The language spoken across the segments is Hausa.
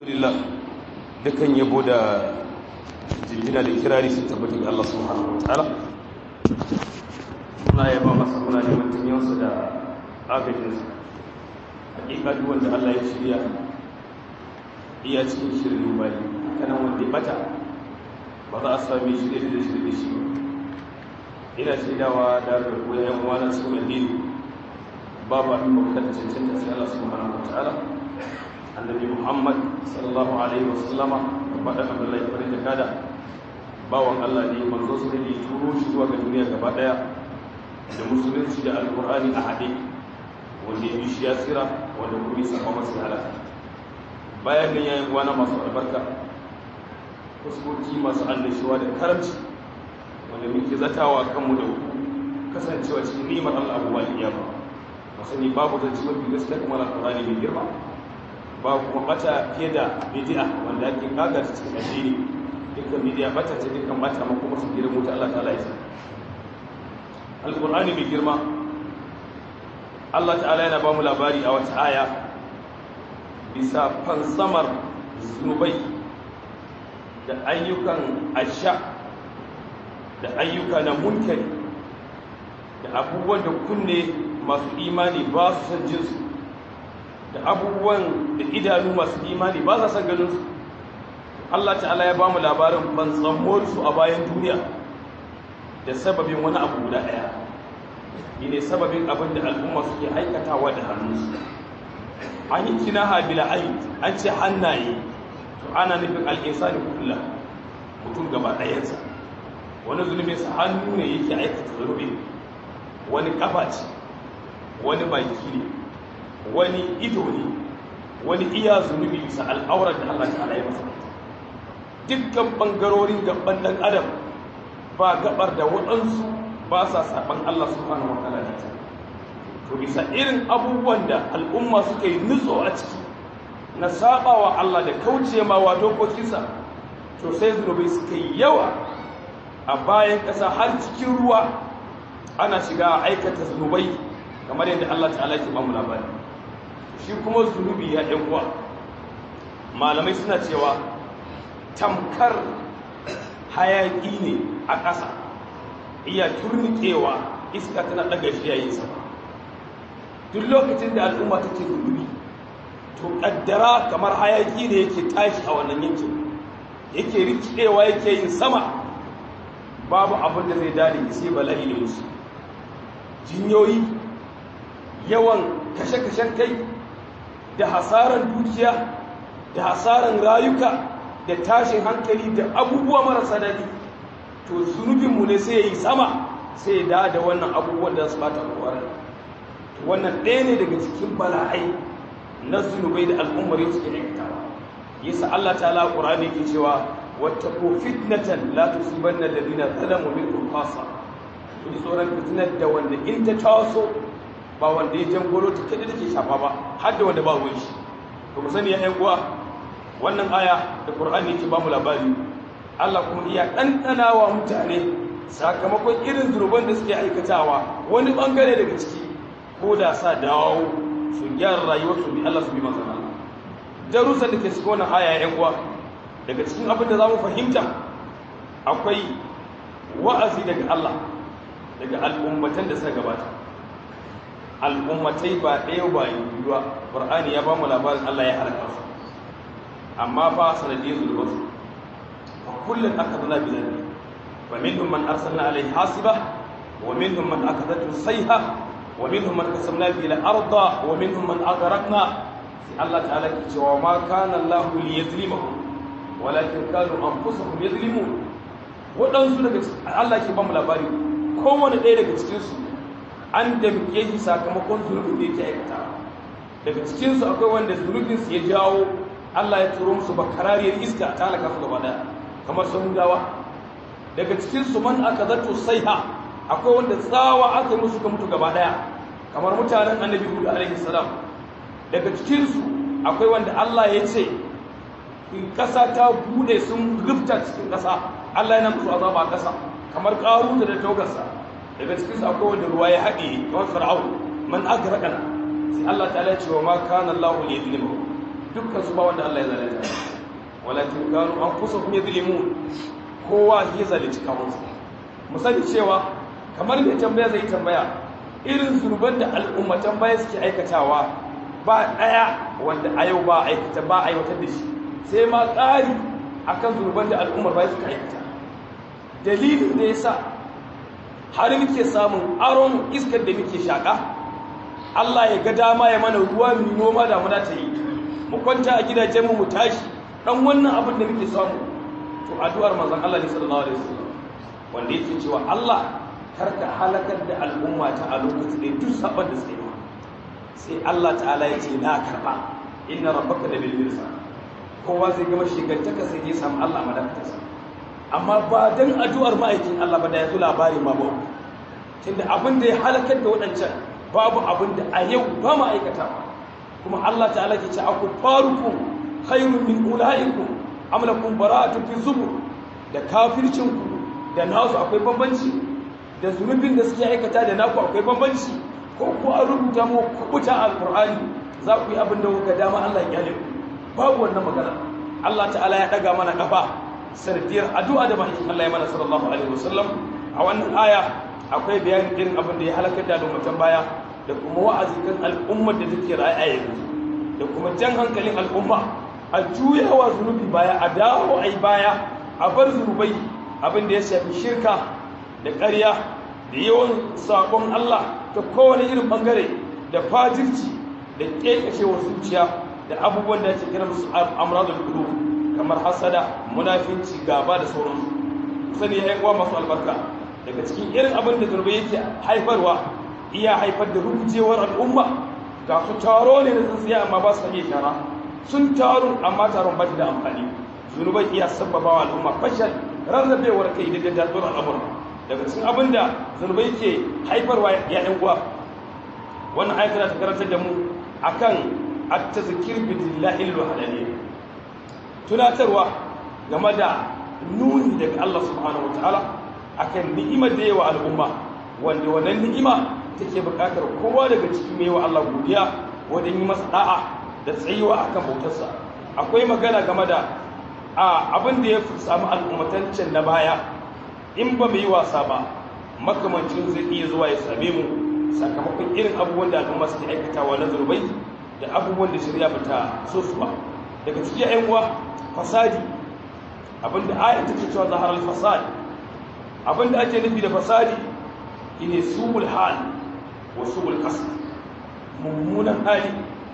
alhamdulillah dukan yabo da jirgina da kirari su tabbatar da Allah subhanahu wa ta'ala muna yaba masa muna neman tunyansa da agajinsa hakika duk wanda Allah ya shirya iya cikin shirin bayi kanan wanda ya bata ba za a sami shi da da shirye shi ba ina shaidawa da da koyan uwana cikin addini babu abin bauta da cancanta sai Allah subhanahu wa ta'ala annabi muhammad sallallahu alaihi wasallama faɗin abdullahi farin da kada bawan allah ne manzo su ne turo shi zuwa ga duniya gaba ɗaya da musulunci da alkur'ani a haɗe wanda ya shi ya tsira wanda kuma ya saba masu halaka bayan nan yayin uwana masu albarka fuskoki masu annashuwa da karamci wanda muke zatawa kanmu da kasancewa cikin ni'imar allah abubuwa iyama masu ni babu zance mafi gaskiya kuma alkur'ani mai girma ba kuma bata fiye da bidi'a wanda ake kagar cikin addini dukkan bidi'a bata ce dukkan bata ma kuma su girma ta Allah ta'ala ya alqur'ani mai girma Allah ta'ala yana ba mu labari a wata aya bisa fansamar zunubai da ayyukan asha da ayyuka na munkari da abubuwan da kunne masu imani ba su san jinsu da abubuwan da idanu masu imani ba sa san ganinsu Allah ta'ala ya ba mu labarin su a bayan duniya da sababin wani abu guda ɗaya shi ne sababin abin da al'umma suke aikatawa da hannunsu an yi kina habila ayi an ce hannaye to ana nufin al'insani kula mutum gaba ɗayansa wani zunubinsa hannu ne yake aikata zunubin wani ƙafa ce wani baki ne wani ido ne wani iya zunubi bisa al'aurar da Allah ta'ala ya masa dukkan ɓangarorin gaban ɗan adam ba gabar da waɗansu ba sa saɓan Allah subhanahu wa ta'ala ta to bisa irin abubuwan da al'umma suka yi nutso a ciki na saɓawa Allah da kauce ma wa dokokinsa to sai zunubai suka yi yawa a bayan ƙasa har cikin ruwa ana shiga aikata zunubai kamar yadda Allah ta'ala ke ba mu labari shi kuma zunubi ya ɗan uwa malamai suna cewa tamkar hayaƙi ne a ƙasa iya turnikewa iska tana ɗaga shi yayin sama duk lokacin da al'umma ta ce zunubi to ƙaddara kamar hayaƙi ne yake tashi a wannan yankin yake rikidewa yake yin sama babu abin da zai dade sai bala'i ne musu jinyoyi yawan kashe-kashen kai da hasaran dukiya da hasaran rayuka da tashin hankali da abubuwa marasa daɗi to zunubinmu ne sai ya yi sama sai ya da da wannan abubuwan da su bata kwarar to wannan ɗaya ne daga cikin bala'ai na zunubai da al'ummar yau suke aikatawa yasa Allah ta'ala Qur'ani ke cewa wattaqu fitnatan la tusibanna alladhina zalamu minkum khassa ku ji tsoron fitnar da wanda in ta taso ba wanda ya jangolo ta kada take shafa ba har da wanda ba ruwan shi to mu sani ya ƴan uwa wannan aya da Qur'ani yake ba mu labari Allah kuma iya ɗanɗana wa mutane sakamakon irin zurban da suke aikatawa wani bangare daga ciki ko da sa dawo su gyara rayuwar su bi Allah su bi manzon Allah darussan da ke cikin wannan aya ƴan uwa daga cikin abin da zamu fahimta akwai wa'azi daga Allah daga al'ummatan da suka gabata al'ummatai ba ɗaya ba yi ba ƙwar'ani ya ba mu labarin Allah ya halaka su amma fa sanadiyar zulubin su a kullum aka zana bi zabi wa minhum man arsalna alaihi hasiba wa minhum man akadatu sayha wa minhum man qasamna bi al-arda wa minhum man aghraqna sai Allah ta'ala ke cewa ma kana Allah li yazlimahum walakin kanu anfusahum yazlimun waɗansu daga Allah ke ba mu labari kowane ɗaya daga cikinsu an damke shi sakamakon zunubin da yake aikata daga cikinsu akwai wanda zunubinsu ya jawo Allah ya turo musu bakarariyar iska ta halaka su gaba daya kamar samudawa daga cikinsu man aka zato saiha akwai wanda tsawa aka yi musu ka mutu gaba daya kamar mutanen annabi hudu alaihi salam daga cikinsu akwai wanda Allah ya ce in ƙasa ta bude sun rufta cikin ƙasa Allah yana musu azaba a ƙasa kamar ƙaruta da taugarsa daga cikin su akwai wanda ruwa ya haɗe kamar fir'aun man agraqana sai Allah ta'ala ya ce wa ma kana Allahu li yuzlimu dukkan su ba wanda Allah ya zalunta walakin kanu anfusahum yadhlimun kowa ya zalunci kansa mu sani cewa kamar mai tambaya zai tambaya irin zurban da al'ummatan baya suke aikatawa ba daya wanda a yau ba aikata ba aiwatar da shi sai ma ƙari akan zurban da al'ummar baya suka aikata dalilin da yasa har muke samun aron iskar da muke shaka Allah ya ga dama ya mana ruwa mu noma da muna ta yi mu kwanta a gidajenmu mu tashi dan wannan abin da muke samu to addu'ar manzon Allah ne sallallahu alaihi wasallam wanda yake cewa Allah karka halakar da al'umma ta a lokacin da duk saban da suke sai Allah ta'ala ya ce na karba inna rabbaka da bil mirsa kowa zai gama shigantaka sai ya samu Allah madafatarsa amma ba dan addu'ar ma'aikin Allah ba da ya zo labarin ma ba tunda abin da ya halakar da waɗancan babu abin da a yau ba mu aikata kuma Allah ta'ala ke ce aku farukum khairun min ulaikum am lakum bara'atun fi zubur da kafircin ku da nasu akwai bambanci da zunubin da suke aikata da naku akwai bambanci ko ku an rubuta mu kubuta alqur'ani za ku yi abin da kuka dama Allah ya kyale ku babu wannan magana Allah ta'ala ya daga mana kafa sardiyar addu'a da mahaikin Allah ya mana sallallahu alaihi wasallam a wannan aya akwai bayanin irin abin da ya halakar da al'ummatan baya da kuma wa'azi kan al'ummar da take raye a yanzu da kuma jan hankalin al'umma a juyawa zunubi baya a dawo ai baya a bar zunubai abin da ya shafi shirka da ƙarya da yawan sabon Allah ta kowane irin bangare da fajirci da ƙeƙashewar zuciya da abubuwan da ya ce kira musu amradul qulub kamar hasada munafinci gaba da sauransu sani ya uwa masu albarka daga cikin irin abin da zurbai yake haifarwa iya haifar da rubujewar al'umma ga su taro ne na tsintsiya amma ba su iya shara sun taru amma taron ba da amfani zunubai iya sabbaba wa al'umma fashal rarrabewar kai da jaddalar al'amura daga cikin abin da zunubai ke haifarwa ya yan uwa wannan ayatar ta karantar da mu akan at-tazkir billahi al-wahdaniyya tunatarwa game da nuni daga Allah subhanahu wataala akan ni'imar da yawa al'umma wanda wannan ni'ima take buƙatar kowa daga cikin mai wa Allah godiya wajen yi masa da'a da tsayuwa akan bautarsa akwai magana game da abin da ya fi samu al'ummatancin na baya in ba mu yi wasa ba makamancin zai iya zuwa ya same mu sakamakon irin abubuwan da al'umma suke aikatawa na zurbai da abubuwan da shirya ba ta so su ba daga cikin yan uwa fasadi abinda ayat take cewa zaharar fasadi abinda ake nufi da fasadi shine subul hal wa subul qasd mummunan hali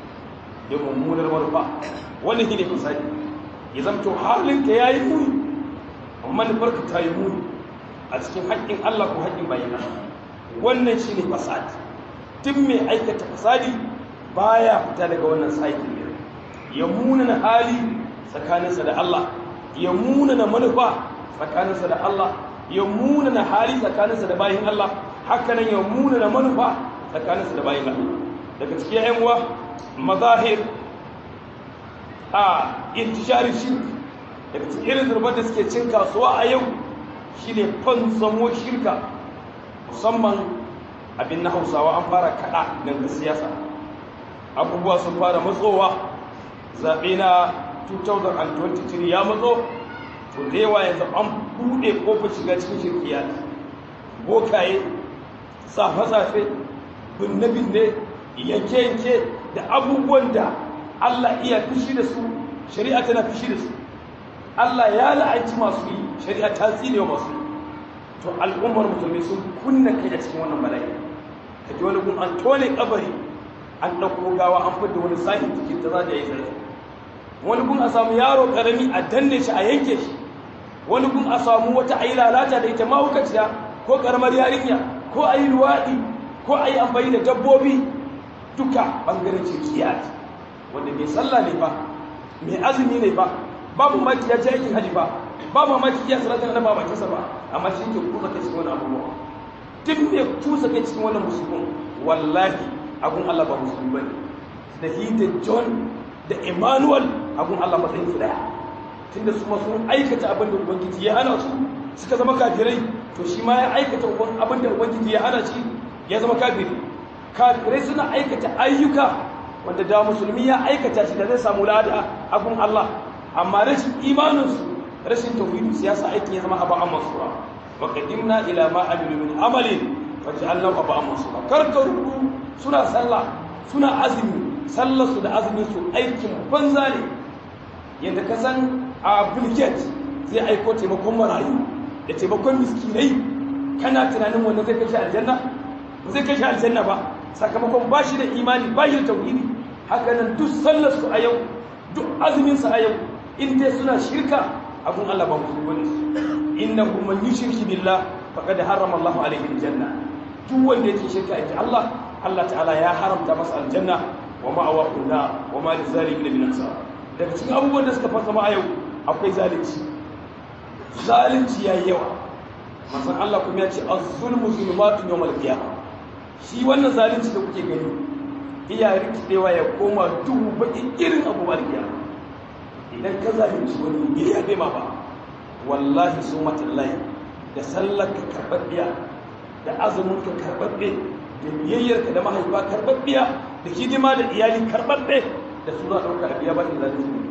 da mummunar manufa wannan shine fasadi ya zamto halinka yayi muni amma manufarka ta yi muni a cikin haƙƙin Allah ko haƙƙin bayin wannan shine fasadi duk mai aikata fasadi baya fita daga wannan cycle ne ya munana hali tsakaninsa da Allah ya munana manufa tsakaninsa da Allah ya munana hali tsakaninsa da bayin Allah haka nan ya munana manufa tsakaninsa da bayin Allah daga cikin ƴan uwa mazahir a intishari shirk daga cikin irin zurbar da suke cin kasuwa a yau shine fantsamo shirka musamman abin na hausawa an fara kada daga siyasa abubuwa sun fara matsowa zaɓe na 2023 ya matso to da yawa yanzu an buɗe ƙofar shiga cikin shirkiya bokaye safe-safe binne-binne yanke-yanke da abubuwan da Allah iya fushi da su shari'a tana fushi da su Allah ya la'anci masu yi shari'a ta tsine masu yi to al'ummar musulmi sun kunna kai a cikin wannan bala'i ka ji wani gun an tone kabari an ɗauko gawa an fidda wani sahin cikin ta za ta yi sarki wani gun a samu yaro ƙarami a danne shi a yanke shi wani gun a samu wata a yi lalata da ita mahaukaciya ko ƙaramar yarinya ko a yi luwaɗi ko a yi amfani da dabbobi duka ɓangaren cirkiya wanda mai sallah ne ba mai azumi ne ba babu maki ya ce aikin hajji ba ba mamaki ya salatar da ba bakinsa ba amma shi ke kusa kai cikin wani abubuwa duk mai kusa kai cikin wannan musulmin wallahi abun Allah ba musulmi ba ne da he da john da emmanuel abun Allah matsayin su daya tunda su sun aikata abin da ubangiji ya hana su suka zama kafirai to shi ma ya aikata abin da ubangiji ya hana shi ya zama kafiri kafirai suna aikata ayyuka wanda da musulmi ya aikata shi da zai samu lada abun Allah amma rashin imaninsu rashin tauhidi siyasa aikin ya zama abu an masura wa qadimna ila ma amilu min amalin faj'alnahu abu an masura karkaru suna sallah suna azumi sallar su da azumin su aikin banza ne yanda ka san a bulget zai aiko taimakon marayu da taimakon miskinai kana tunanin wanda zai kashe aljanna ba zai kashe aljanna ba sakamakon ba shi da imani ba shi da tauhidi haka nan duk sallar su a yau duk azumin su a yau in dai suna shirka abun Allah ba musu bane innahu man yushriku billah faqad harrama Allah alayhi aljanna duk wanda yake shirka inji Allah Allah ta'ala ya haramta masa aljanna wa ma'awahu nar wa ma lizalimin min ansar daga cikin abubuwan da suka fasa ma a yau akwai zalunci zalunci yayi yawa manzon Allah kuma ya ce az-zulmu zulumatun yawmal qiyamah shi wannan zalunci da kuke gani iya rikidewa ya koma duhu baƙin irin abubuwan kiyama idan ka zalunci wani bai yabe ma ba wallahi su matallahi da sallar ka karɓaɓɓiya da azumin ka karɓaɓɓe da biyayyar ka da mahaifa karɓaɓɓiya da hidima da iyali karɓaɓɓe da su za a ɗauka a biya ba zalunci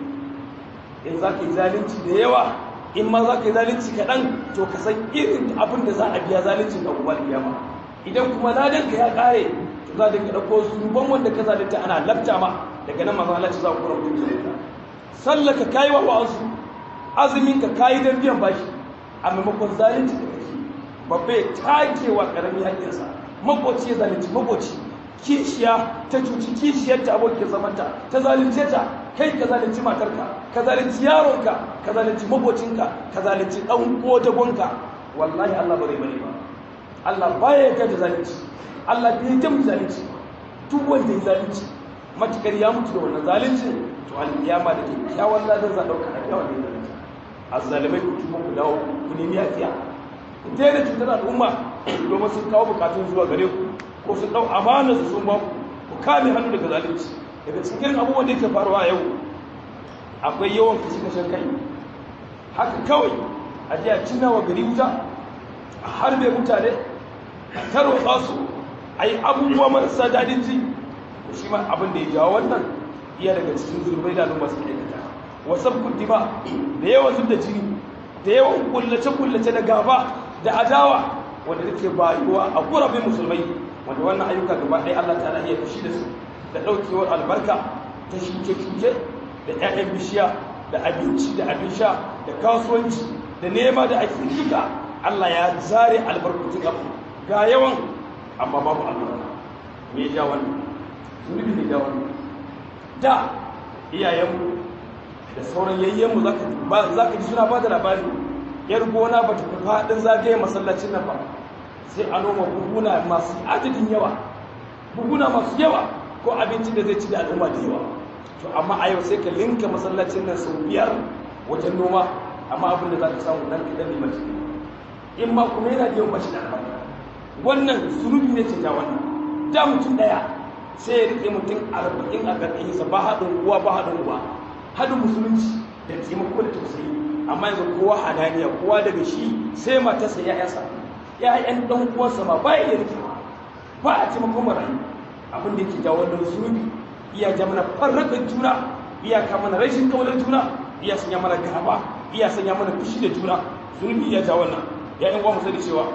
in za ka yi zalunci da yawa in ma za ka yi zalunci kaɗan to ka san irin abin da za a biya zaluncin abubuwan kiyama idan kuma ladan ka ya ƙare to za ka ɗauko zuban wanda ka zalunta ana lafta ma daga nan maza Allah ci za ku kura mutum zalunta sallaka kayi wa wa'azu azumin ka kayi don biyan bashi a maimakon zalunci da kake babba ya take wa karami haƙƙinsa makoci ya zalunci makoci kishiya ta cuci kishiyar ta abokin zamanta ta zalunce ta kai ka zalunci matarka ka zalunci yaronka ka zalunci makocinka ka zalunci ɗan kodagonka wallahi Allah bare bane ba Allah baya yarda da zalunci Allah bai yarda mu zalunci duk wanda ya zalunci matukar ya mutu da wannan zalunci to alkiyama da kyakkyawan ladan za dauka a yawan da zalunci azzalimai ku tuba ku dawo ku nemi yafiya ku daina cutar al'umma domin sun kawo bukatun zuwa gare ku ko sun dau amana su sun ba ku ku kame hannu daga zalunci daga cikin abubuwan da yake faruwa yau akwai yawan kashi kashen kai haka kawai a ji a cinna wa gari wuta a harbe mutane a tarwatsa su a yi abubuwa marasa daɗin ji shi ma abin da ya jawo wannan iya daga cikin zurbai da al'umma suke aikata wasan kundi ba da yawan zub da jini da yawan kullace-kullace da gaba da adawa wanda take bayuwa a gurabin musulmai wanda wannan ayyuka gaba ɗaya Allah ta iya fushi da su da ɗaukewar albarka ta shuke-shuke da 'ya'yan bishiya da abinci da abin sha da kasuwanci da nema da ake duka Allah ya zare albarkutun abu ga yawan amma babu albarka me ya ja wannan zunubi ne ja wannan da iyayenmu da sauran yayyenmu za ka ji suna ba da labari yar gona ba ta fi faɗin zagaye masallacin nan ba sai a noma buhuna masu adadin yawa buhuna masu yawa ko abincin da zai ci da al'umma da yawa to amma a yau sai ka linka masallacin nan sau biyar wajen noma amma abin da za ka samu nan kaɗan ne mace in ma kuma yana biyan bashi da albarka wannan zunubi ne ce ja wannan da mutum ɗaya sai ya rike mutum arba'in a ƙarƙashinsa ba haɗin uwa ba haɗin uwa haɗin musulunci da taimako da tausayi amma yanzu kowa hadaniya kowa daga shi sai matarsa ya yasa ya'yan ɗan uwansa ma ba ya rike ba a taimakon marayu abin da yake jawo wannan zunubi iya ja mana farraƙar juna iya ka mana rashin kaunar juna iya sanya mana gaba iya sanya mana fushi da juna zunubi iya ja wannan ya yan uwa mu sani cewa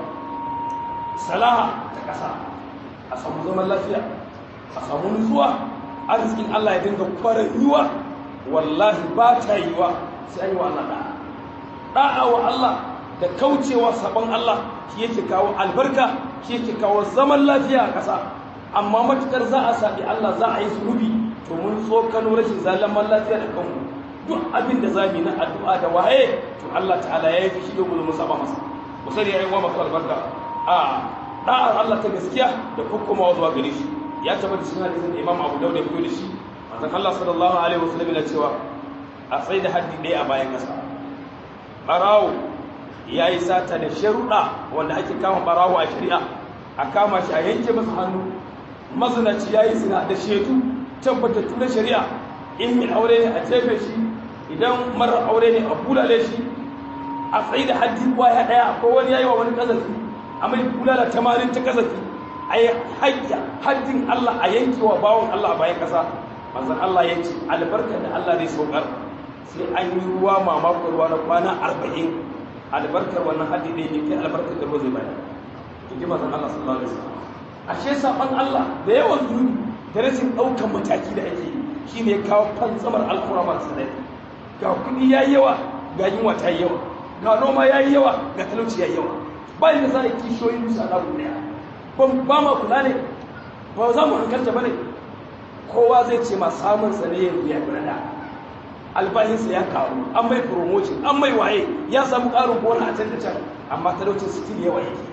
salaha ta ƙasa a samu zaman lafiya a samu nutsuwa arzikin Allah ya dinga kwarar yiwa wallahi ba ta yiwa sai an yi wa Allah da'a da'a wa Allah da kaucewa sabon Allah shi yake kawo albarka shi yake kawo zaman lafiya a ƙasa amma matukar za a saɓi Allah za a yi zunubi to mun tsokano rashin zaman lafiya da kanmu duk abin da za mu yi na addu'a da waye to Allah ta'ala ya yi fushi da gudun saba masa ku sani ya yi wa masu albarka a da'ar Allah ta gaskiya da kokkomawa zuwa gare shi ya tabbata cikin hadisin da Imam Abu Dawud ya fito da shi manzon Allah sallallahu alaihi wasallam yana cewa a tsaye da haddi ɗaya a bayan ƙasa barawo ya yi sata da sharuɗa wanda ake kama barawo a shari'a a kama shi a yanke masa hannu mazinaci ya yi zina da shaidu tabbatattu na shari'a in mai aure ne a jefe shi idan marar aure ne a bulale shi a tsaye da haddi kwaya ɗaya ko wani ya yi wa wani ƙazafi a mai bulala tamarin ta ƙazafi a yi haddin Allah a yankewa bawon Allah a bayan ƙasa manzon Allah ya ce albarkar da Allah zai saukar sai an yi ruwa mamakon ruwa na kwana arba'in albarkar wannan haddi ne ne kai albarkar da ruwa zai bayar in ji manzon Allah sallallahu alaihi wasallam ashe saban Allah da yawan zunubi da rashin ɗaukan mataki da ake shi ne kawo fantsamar al'amura masu tsanani ga kuɗi ya yi yawa ga yunwa ta yi yawa ga noma ya yi yawa ga talauci ya yi yawa bayan da za a kishiyoyin musu a ɗagu ɗaya ba ma kula ne ba za mu hankalta ba ne kowa zai ce ma samun sa ne yanzu ya gudana albahinsa ya karu an mai promotion an mai waye ya samu ƙarin gona a can da can amma talaucin sitin yawa yake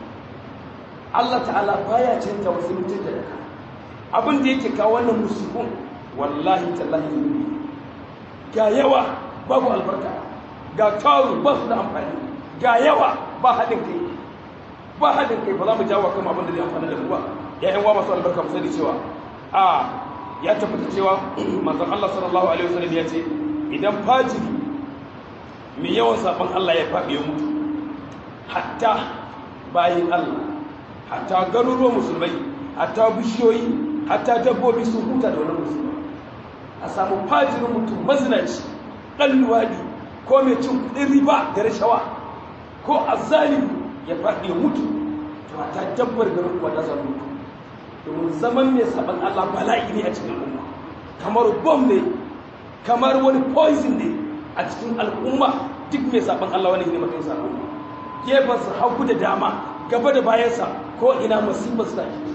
Allah ta'ala baya canja wasu mutum da daga abin da yake kawo wannan musibin wallahi tallahi zunubi ga yawa babu albarka ga taru ba su da amfani ga yawa ba haɗin kai ba haɗin kai ba za mu jawo kan abin da zai amfani da mu ba ya'yan wa masu albarka mu sani cewa a ya tabbata cewa manzon Allah sallallahu alaihi wasallam ya ce idan fajiri mai yawan saban Allah ya faɗi ya mutu hatta bayin Allah hatta garuruwan musulmai hatta bishiyoyi hatta dabbobi sun huta da wani musulmai a samu fajirin mutum mazinaci ɗan luwaɗi ko mai cin kuɗin riba da rashawa ko azalimi ya faɗi ya mutu to hatta dabbar garin kuwa ta zama mutu domin zaman mai saban Allah bala'i ne a cikin al'umma kamar bom ne kamar wani poison ne a cikin al'umma duk mai saban Allah wani ne mutum sa al'umma gefensa hagu da dama gaba da bayansa ko ina musibar su take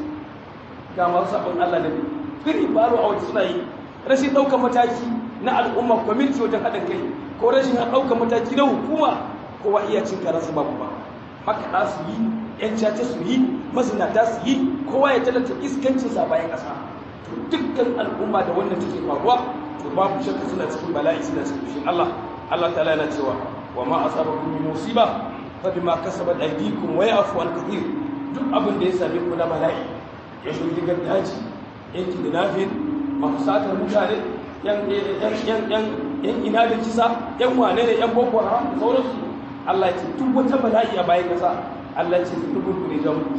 ga masu saban Allah ne firi baro a waje suna yi rashin ɗaukar mataki na al'umma kwamiti wajen haɗin kai ko rashin ɗaukar mataki na hukuma kowa iya cin karansa babu ba makaɗa su yi ‘yan caca su yi mazinata su yi kowa ya talata iskancinsa bayan ƙasa to dukkan al'umma da wannan take faruwa to babu shakka suna cikin bala'i suna cikin fushin Allah Allah ta'ala yana cewa wa ma asabakum min musiba fa bima kasabat aydikum wa ya'fu an kathir duk abin da ya same ku na bala'i ya shirgi gaddaji yan kidnapping masu satar mutane yan yan yan yan yan ina da kisa yan wane ne yan boko haram da sauransu Allah ya ce duk wata bala'i a bayan kasa Allah ce su dubun ku ne jan ku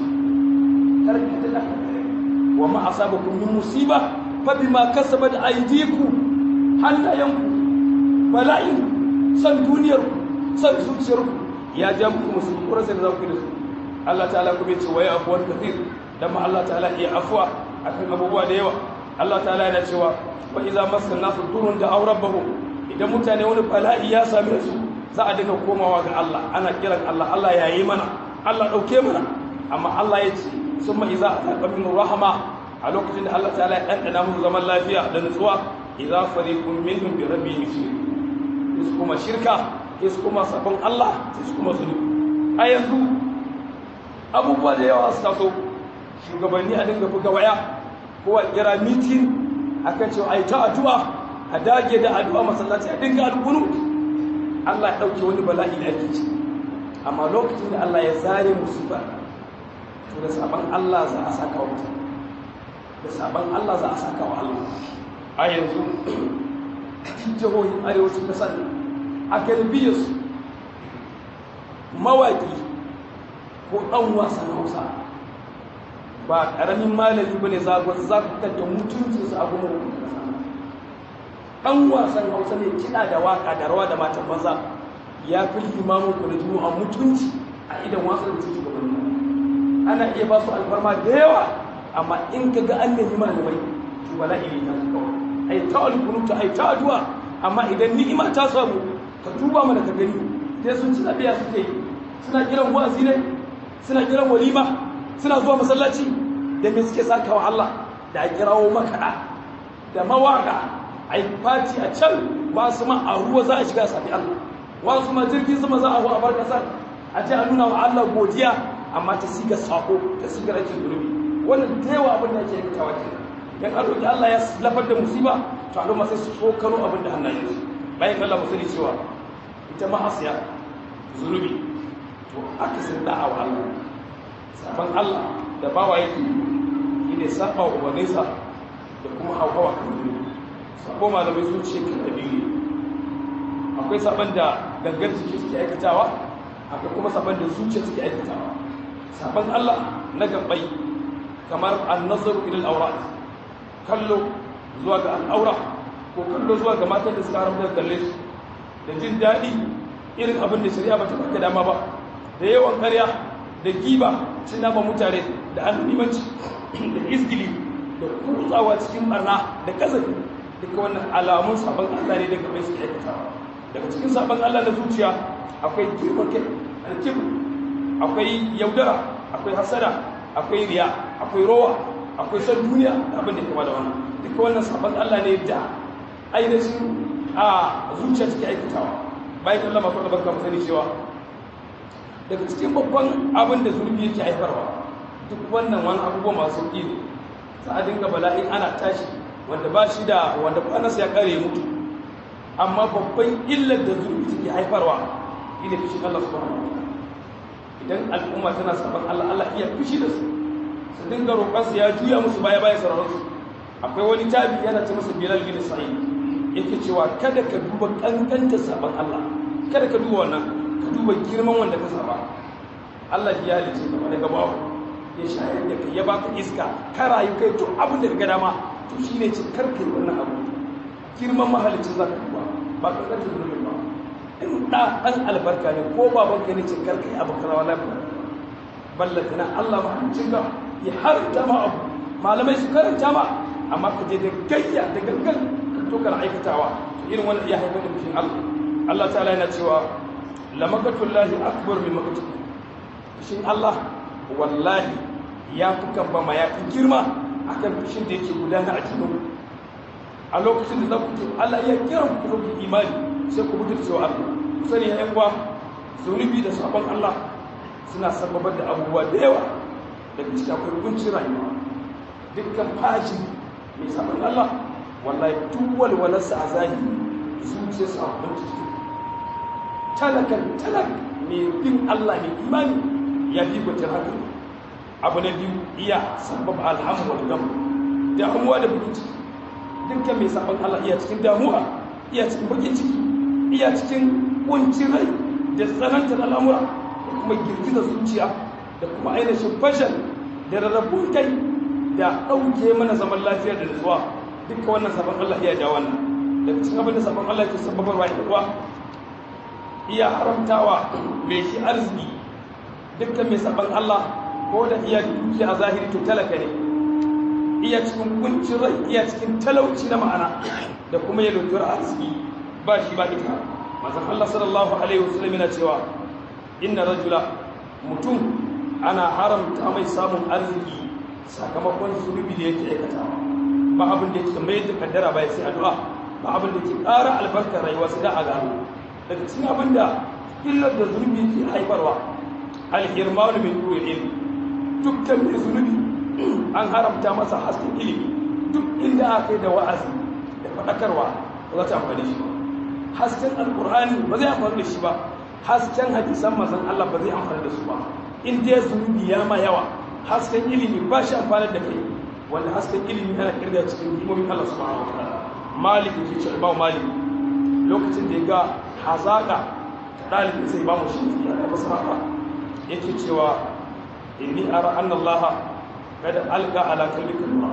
karkata da wa ma asabakum min musiba fa bima kasabat aydikum hannayanku bala'in san duniyar ku san zuciyar ku ya ja muku musulmi kuma sai za ku da su Allah ta'ala kuma ya ce wa ya afwan kathir dan ma Allah ta'ala ya afwa akan abubuwa da yawa Allah ta'ala yana cewa wa idza massan nasu durun da aurabbahum idan mutane wani bala'i ya same su za a dinga komawa ga Allah ana kiran Allah Allah ya yi mana Allah ɗauke mana amma Allah ya ce sun ma'i za a taƙa min rahama a lokacin da Allah ta'ala ya ɗanɗana musu zaman lafiya da nutsuwa idza fariqun minhum bi rabbihim yushrikun is kuma shirka is kuma sabon Allah is kuma zunubi a yanzu abubuwa da yawa su taso shugabanni a dinga buga waya ko a kira mitin akan cewa ai ta addu'a a dage da addu'a masallaci a dinga alƙunut Allah ya ɗauke wani bala'i da ake ciki amma lokacin da Allah ya zare musibar to da sabon Allah za a saka wa mutum da sabon Allah za a saka wa Allah a yanzu jihohin arewacin kasar a galibiyarsu mawaƙi ko ɗan wasan hausa ba ƙaramin malami ba ne zagon zakutar da mutuncinsu a goma rukun kasa ɗan wasan hausa ne kiɗa da waƙa da rawa da matan maza ya fi limamin ku da a mutunci a idan wasan da suke gaban ana iya ba su alfarma da yawa amma in ka ga an nemi malamai to wala iri ta kawai ai ta alkunuta ai ta addu'a amma idan ni'ima ta samu ka tuba mana ka gani sai sun ci lafiya suke yi suna kiran wa'azi ne suna kiran walima suna zuwa masallaci da me suke saka wa Allah da a kirawo makaɗa da mawaka ai fati a can wasu ma a ruwa za a shiga safi Allah wasu ma jirgin sama za a hu a bar kasar a ce a nuna wa Allah godiya amma ta siga sako ta siga rake zurbi wannan da yawa abin da ake yi tawa ke dan an roki Allah ya lafar da musiba to al'umma sai su tsokano abin da hannayen su bayan Allah musali cewa ita ma'asiya zunubi to aka san da'a wa Allah saban Allah da bawa yake ne saba wa ubanninsa da kuma hawa kan zunubi sabo malamai sun ce kan dalili akwai saban da gangar jiki suke aikatawa akwai kuma saban da zuciya suke aikatawa saban Allah na gabai kamar an-nazaru ila al-awrat kallo zuwa ga al'aura ko kallo zuwa ga matan da suka haramta kalle su da jin daɗi irin abin da shari'a bata baka dama ba da yawan ƙarya da giba cin nama mutane da annimanci da izgili da kutsawa cikin barna da kazafi duka wannan alamun sabon Allah ne daga mai suke aikatawa daga cikin sabon Allah na zuciya akwai girman kai alkibir akwai yaudara akwai hasada akwai riya akwai rowa akwai son duniya da abin da kama da wannan duka wannan sabon Allah ne da ainihin a zuciya take aikatawa bayan Allah masu da barka sani cewa daga cikin babban abin da zurbi yake haifarwa duk wannan wani abubuwa masu sauƙi ne za a dinga bala'in ana tashi wanda ba shi da wanda kwanarsa ya kare mutu amma babban illar da zurbi take haifarwa ina fishin Allah subhanahu wa idan al'umma tana saban Allah Allah iya fushi da su su dinga roƙonsu ya juya musu baya baya sararin su akwai wani tabi yana ce masa Bilal bin Sa'id yake cewa kada ka duba kankanta saban Allah kada ka duba wannan ka duba girman wanda ka saba Allah ya halice ka daga bawo ya shayar da kai ya baka iska ka rayu kai to abin da ka ga dama to shine ce karka yi wannan abu girman mahalicin za ka duba ba ka kanta zunubin ba in da ɗan albarka ne ko baban ka ne ce karka yi abu karawa lafiya ballata na Allah mahalicin ka ya harta ma abu malamai su karanta ma amma ka je da gayya da gangan ka to kana aikatawa to irin wannan iya haifar da fushin Allah Allah ta'ala yana cewa lamakatullahi akbar min makatukum fushin Allah wallahi ya fi kamba ma ya fi girma akan fushin da yake gudana a cikin a lokacin da za ku ce Allah ya kira ku ku imani sai ku mutu cewa Allah ku sani ya uwa zunubi da sabon Allah suna sababar da abubuwa da yawa daga cikin akwai kuncin rayuwa dukkan fashi mai sabon Allah wallahi duk walwalarsa a zahiri zuciyarsa a kunci talakan talak mai bin Allah mai imani ya fi kwanciyar hankali abu na biyu iya sabab alhamu wal gam damuwa da bakin ciki dukkan mai sabon Allah iya cikin damuwa iya cikin bakin ciki iya cikin kuncin rai da tsanantar al'amura da kuma girgizar zuciya da kuma ainihin fashal da rarrabun kai da ɗauke mana zaman lafiya da nutsuwa dukkan wannan sabon Allah iya ja wannan daga cikin abin da sabon Allah ke sababarwa ya kuwa iya haramtawa mai shi arziki dukkan mai sabon Allah ko da iya duki a zahiri to talaka ne iya cikin kuncin rai iya cikin talauci na ma'ana da kuma ya lura arziki ba shi ba ita mazan Allah sallallahu alaihi wasallam yana cewa inna rajula mutum ana haramta mai samun arziki sakamakon zunubi da yake aikata ba abin da yake mai da kaddara ba sai addu'a ba abin da yake ƙara albarkar rayuwa sai da a gano daga cikin abin da illar da zunubi ke haifarwa alhirmanu min ruwa ilmi dukkan mai zunubi an haramta masa hasken ilimi duk inda aka yi da wa'azi da faɗakarwa ba za ta amfani shi ba hasken alkur'ani ba zai amfani da shi ba hasken hadisan mazan Allah ba zai amfani da su ba in dai zunubi ya ma yawa hasken ilimi ba shi amfani da kai wanda hasken ilimi ana kirga cikin himomin Allah subhanahu wa ta'ala malik ke ce ba malik lokacin da ya ga hazaka ɗalibin sai ba mu shi ya masa haka yake cewa inni ara anna Allah kada alqa ala qalbika nura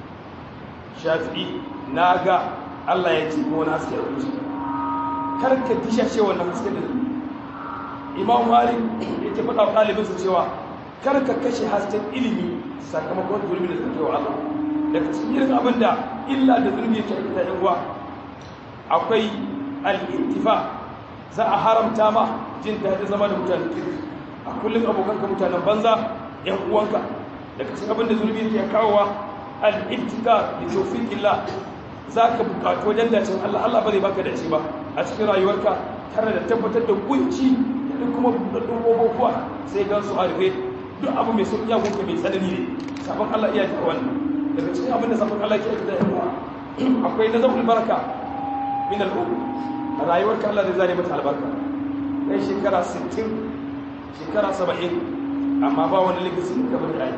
shafi'i naga Allah ya ci ko na haske a zuciya kar ka disha ce wannan haske da Imam Malik yake faɗa wa ɗalibinsa cewa kar ka kashe hasken ilimi sakamakon zulmi da zake wa Allah daga cikin irin abin da illa da zulmi yake aikata yan uwa akwai al-intifa za a haramta ma jin daɗin zama da mutanen kirki a kullum abokanka mutanen banza yan uwanka daga cikin abin da zulmi yake kawowa al-ibtika bi tawfiqillah zaka bukatu wajen dacin Allah Allah ba zai baka dace ba a cikin rayuwarka tare da tabbatar da kunci da kuma buɗaɗɗun gogokuwa sai gan su a rufe duk abu mai sauƙi ya gunka mai tsanani ne sabon Allah iya ta wannan daga cikin abin da sabon Allah ke da yan uwa akwai nazarul baraka min al-um rayuwarka Allah zai zare mata albarka kai shekara 60 shekara 70 amma ba wani likisin ka bari a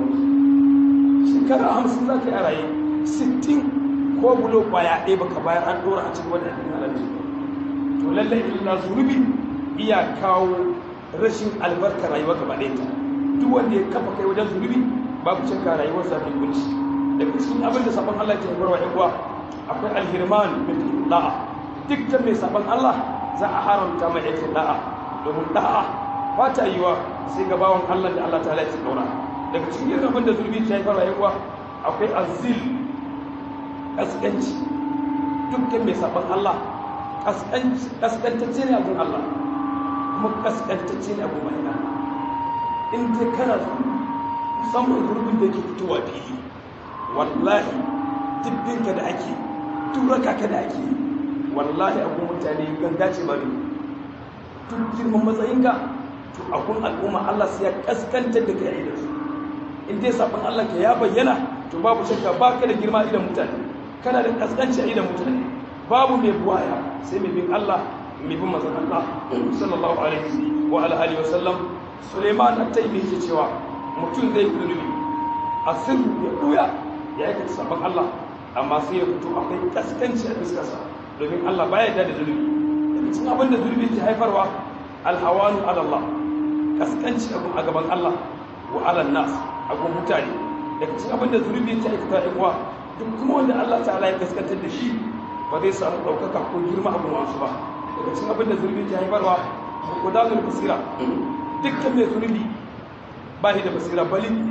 yi shekara hamsin za ka yi a raye sittin ko bulo kwaya ɗaya baka bayar an ɗora a cikin wadda ɗin halarci to lallai illa zunubi iya kawo rashin albarka rayuwa gaba ɗaya ta duk wanda ya kafa kai wajen zunubi babu cika rayuwar sa ta kunci daga cikin abin da sabon Allah ke haifarwa yan uwa akwai alhirman bil da'a dukkan mai sabon Allah za a haramta mai aikin da'a domin da'a ba ta yi wa sai ga bawan Allah da Allah ta'ala ya kauna daga cikin abin da zulmi ta haifarwa yan uwa akwai azil kaskanci dukkan mai sabon Allah kaskantacce ne abin Allah kuma kaskantacce ne abin mai in dai kana musamman gurbin da ke fitowa fili wallahi dibbinka da ake turaka ka da ake wallahi abin mutane ganga ce ba ne duk girman matsayinka to abin al'umma Allah sai ya kaskantar da kai da su in dai sabon Allah ka ya bayyana to babu shakka ba ka da girma idan mutane kana da kaskanci a idan mutane babu mai buwaya sai mai bin Allah mai bin mazan Allah sallallahu alaihi wa ala alihi wa sallam Suleiman at-Taymi yake cewa mutum zai zunubi a sirru ya buya ya aikata sabon Allah amma sai ya fito akwai kaskanci a fuskarsa domin Allah baya da zunubi daga cikin abin da zunubi ke haifarwa alhawanu ala Allah kaskanci a gaban Allah wa ala nas a gun mutane daga cikin abin da zunubi ke aikata ɗan uwa duk kuma wanda Allah ta'ala ya kaskantar da shi ba zai samu ɗaukaka ko girma abin wasu ba daga cikin abin da zunubi ke haifarwa gudanul basira dukkan mai zunubi ba shi da basira balin ne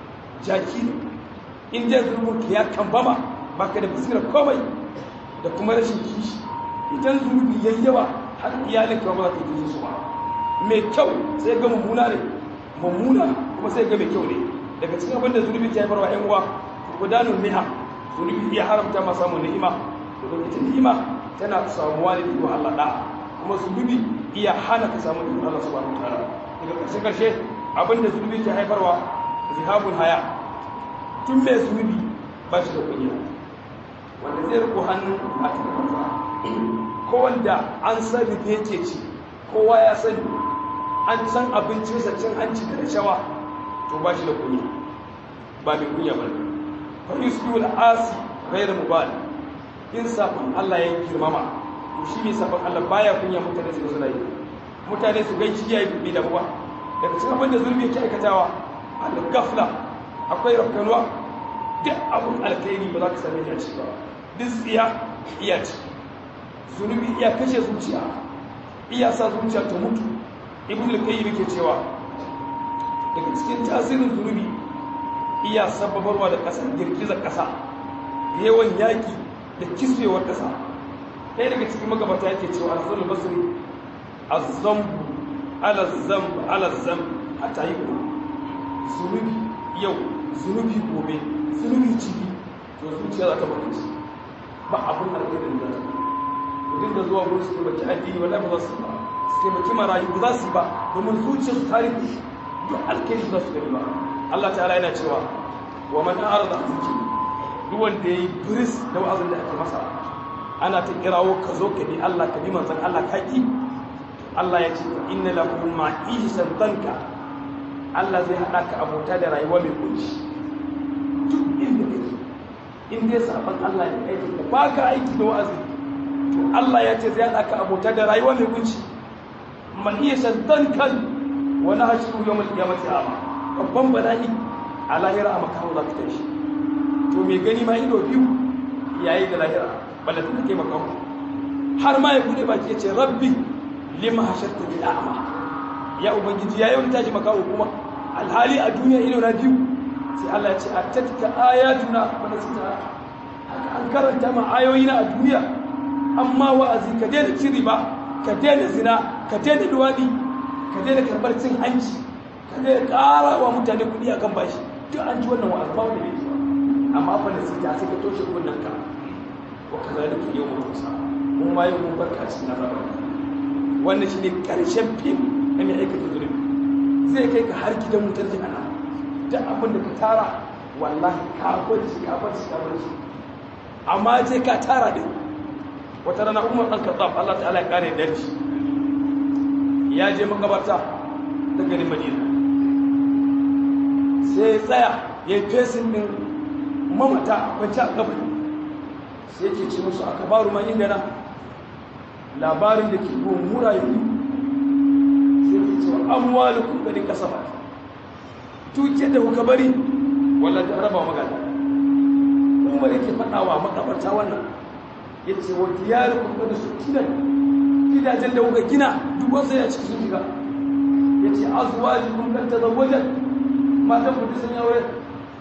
jaki ne in dai zunubin ka ya kambama ba ka da basira komai da kuma rashin kishi idan zunubi ya yawa har iyalin ka ba za ka yi su ba mai kyau sai ga mummuna ne mummuna kuma sai ga mai kyau ne daga cikin abin da zunubi ke haifarwa yan uwa gudanul ni'a zunubi ya haramta ma samun ni'ima domin ita ni'ima tana samuwa ne da Allah da kuma zunubi iya hana ka samu ni'imar Allah subhanahu wataala daga ƙarshe ƙarshe abinda zunubi ke haifarwa zihabul haya tun mai zunubi ba shi da kunya wanda zai riko hannu a cikin kansa ko wanda an san rufe yake ci kowa ya sani an san abincinsa cin hanci da rashawa to ba shi da kunya ba mai kunya ba ne fa yusbiul asi ghayr mubal in sabon Allah ya girmama to shi ne sabon Allah baya kunya mutane su suna yi mutane su gaishe ya yi bi da ba daga cikin abin da zulmi yake aikatawa al-gafla akwai rafkanuwa duk abin alkhairi ba za ka same shi a ciki ba duk tsiya iya ci zunubi iya kashe zuciya iya sa zuciya ta mutu ibn al-qayyim yake cewa daga cikin tasirin zunubi iya sababarwa da ƙasar girgizar ƙasa yawan yaƙi da kiswewar ƙasa ɗaya daga cikin magabata yake cewa al-hasan al-basri az-zambu ala zamb ala zamb hatta yi zunubi yau zunubi gobe zunubi cibi to zuciya za ta baka ci ba abin alkhairin da ta mutum da zuwa gurin su taimaki addini wallahi ba za su ba su taimaki marayu ba za su ba domin zuciyar su tare da shi duk alkhairi za su gani ba Allah ta'ala yana cewa wa man arada an zikri duk wanda yayi biris da wa'azin da ake masa ana ta kirawo ka zo ka bi Allah ka bi manzon Allah ka ki Allah ya ce inna lakum ma'ishatan danka Allah zai hada ka abota da rayuwa mai kunci duk inda kake in dai sabon Allah ya aiki ka baka aiki da wa'azi to Allah ya ce zai hada ka abota da rayuwa mai kunci ma'ishatan dankan wa nahshuru yawmal qiyamati ama babban bala'i a lahira a makaho za ka tashi to mai gani ma ido biyu yayi da lahira balla ta kai makaho har ma ya bude baki ya ce rabbi lima hasharta bil a'ma ya ubangiji ya yi tashi makawo kuma alhali a duniya ido na biyu sai Allah ya ce a tatka ayatuna wa nasita haka an karanta ma ayoyi na a duniya amma wa'azi ka daina cin riba ka daina zina ka daina duwadi ka daina karbar cin hanci ka daina ƙara wa mutane kuɗi akan bashi duk an ji wannan wa'azi ba wanda bai ji ba amma fa nasita sai ka toshe kunnen ka wa kazalika yawmul musa mun ma yau mun barka cikin azabar wannan shi ne ƙarshen fim na mai aikata zulumi zai kai ka har gidan wutar jihana duk abin da ka tara wallahi ka bar shi ka bar shi ka bar shi amma sai ka tara din wata rana umar ɗan kazzab Allah ta'ala ya kare da shi ya je makabarta ta garin madina sai ya tsaya ya yi fesin ɗin mamata a kwanci a kabari sai yake ce musu aka baru ma inda na labarin da ke buwan murayu sai ke cewa amwalu kudin kasa ba tuke da kuka bari wala da raba magana umar yake faɗawa makabarta wannan ya ce wa diyar kuma da su gina gidajen da kuka gina duk wasu ya ciki sun shiga ya ce azuwaji kun kan tazawwajen matan ku sun yi aure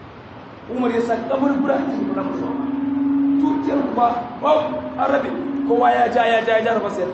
umar ya sa kaburbura a cikin kuna musu dukiyar kuma ba arabe kowa ya ja ya ja ya ja rufa sayar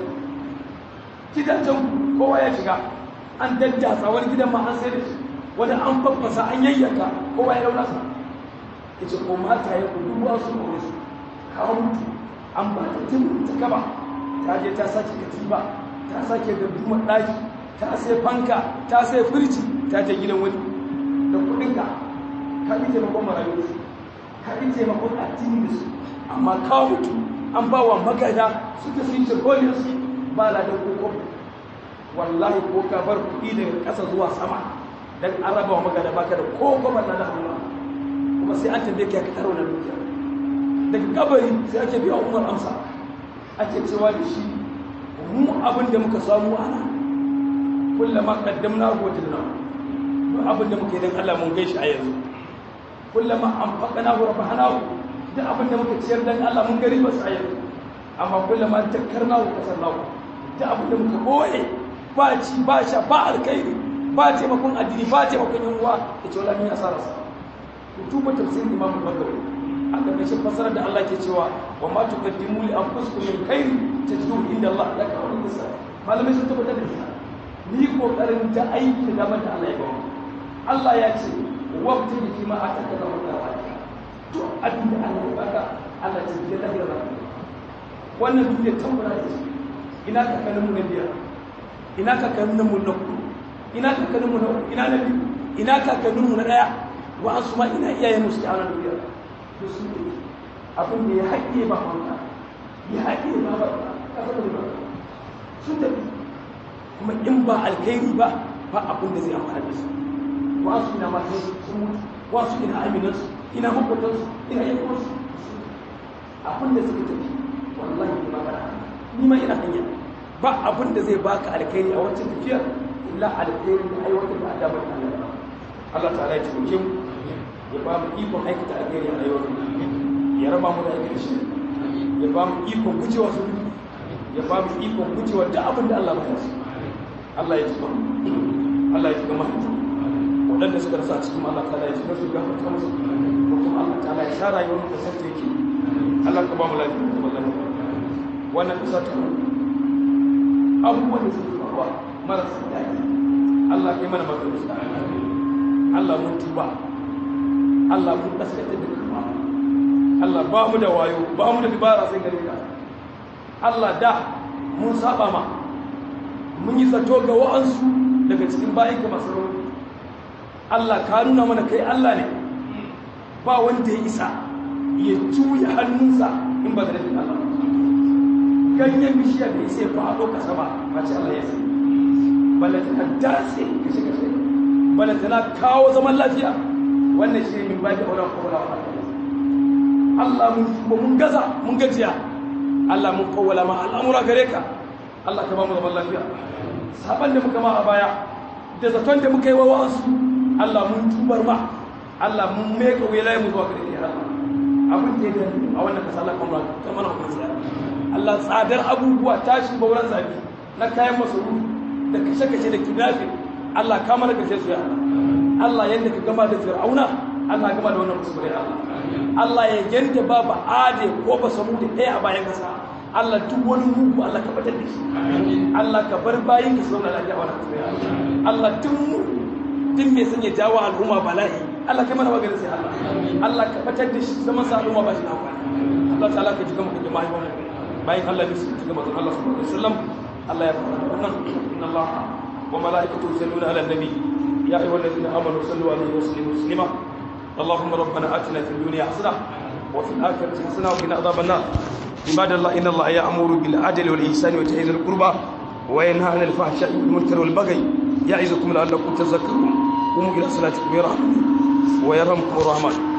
gidajen kowa ya shiga an daddasa wani gidan ma an sayar da shi wani an faffasa an yayyaka kowa ya dauna sa ya ce ko mata ya kudu wasu aure su kawo mutu an ba ta tun ta kaba ta je ta sake katiba ta sake gardumar ɗaki ta sai fanka ta sai firji ta je gidan wani da kuɗinka ka yi taimakon marayu da su ka yi taimakon addini da su amma kawo mutu an ba wa magada suka sun ce kolin su ba la da koko wallahi ko ka bar kuɗi daga ƙasa zuwa sama dan an raba wa magada baka da koko ba na da Allah kuma sai an tambaye ka ka taro na dukiya daga kabari sai ake biya umar amsa ake cewa da shi mu abin da muka samu ana kullama qaddamna wajadna duk abin da muka yi dan Allah mun gaishe a yanzu kullama anfaqna wa rabahna duk abin da muka ciyar dan Allah mun gari basu a yanzu amma kullama takkarna wa kasarna duk abin da muka boye ba ci ba sha ba alkhairi ba taimakon addini ba taimakon yan uwa ya ce wala min asararsa ku tuba tafsirin imamu bagawi a ƙarƙashin fasarar da Allah ke cewa wa ma tuqaddimu li anfusikum min khairin tajiduhu inda Allah laka wa nisa malamai sun tabbatar da shi ni kokarin ta aiki da da Allah ya bamu Allah ya ce wabta fi ma ataka da Allah to abin da Allah ya baka Allah ya ce da lahira wannan duk ya tambara da shi ina ka kanin mu na biyar ina ka kanin mu na kudu ina ka kanin mu na ina na biyu ina ka kanin mu na daya wa an su ma ina iyayen mu suke a wannan duniya to su ne abin da ya haƙe ba wanda ya haƙe ba ba ƙasa da ba sun tafi kuma in ba alkhairi ba ba abin da zai amfana da su wasu ina matan sun mutu wasu ina aminansu ina makwatansu ina yankunsu abin da suka tafi wallahi ba ba ni ma ina hanya ba abin da zai baka alkhairi a wancan tafiyar illa alkhairi da aiwatar da adamar Allah Allah ta'ala ya taimake mu ya ba mu ikon aikata alheri a rayuwar ya raba mu da aikata shi ya ba mu ikon gujewa su ya ba mu ikon gujewa da abin da Allah ba su Allah ya tuba Allah ya tuba mahaifa waɗanda suka rasa cikin Allah ta ya tuba su gafarta musu ko kuma Allah ta ya sa rayuwar mu da santa yake Allah ka ba mu lafiya da zaman lafiya wannan kasa ta abubuwan da suke faruwa marasa daɗi Allah ya mana maganin su Allah mun tuba Allah mun kaskata da kuma Allah ba mu da wayo ba mu da dibara sai gare ka Allah da mun saba ma mun yi zato ga wa'ansu daga cikin bayan ka masu rauni Allah ka nuna mana kai Allah ne ba wanda ya isa ya juya hannunsa in ba da nufin Allah ganyen bishiya da ya sai faɗo ka sama ba ce Allah ya sai balata na dace kashe kashe balata na kawo zaman lafiya wannan shi ne min ba da wurin kowala wa Allah mun gaza mun gajiya Allah mun kowala ma al'amura gare ka Allah ka ba mu zaman lafiya saban da muka ma a baya da zaton da muka yi wa wasu Allah mun tubar ma Allah mun meka wilaye mu zuwa gare ka abin da ya a wannan kasa Allah kuma ta mana hukunci Allah tsadar abubuwa tashi bauran zabi na kayan masarufi da kashe-kashe da kidnapping Allah ka mana kashe su ya Allah Allah yadda ka gama da fir'auna Allah gama da wannan musulmai Allah Allah ya yanda babu ade ko ba samu da ɗaya a bayan kasa Allah duk wani mugu Allah ka batar da shi Allah ka bar bayin ka zauna lafiya wannan musulmai Allah duk mu duk mai sanya jawo al'umma bala'i Allah kai mana maganin sai Allah Allah ka batar da shi zaman sa al'umma ba shi na amfani Allah ta'ala ka ji gama da jama'a wannan bayan Allah ya su ji gama da Allah subhanahu wa ta'ala Allah ya fara wannan inna Allah wa malaikatu yusalluna ala nabi ya ayyuhal ladina amanu sallu alaihi wa sallimu taslima اللهم ربنا آتنا في الدنيا حسنة وفي الآخرة حسنة وقنا عذاب النار عباد الله إن الله يأمر بالعدل والإحسان وإيتاء ذي القربى وينهى عن الفحشاء والمنكر والبغي يعظكم لعلكم تذكرون قوموا إلى صلاتكم يرحمكم ويرحمكم الرحمن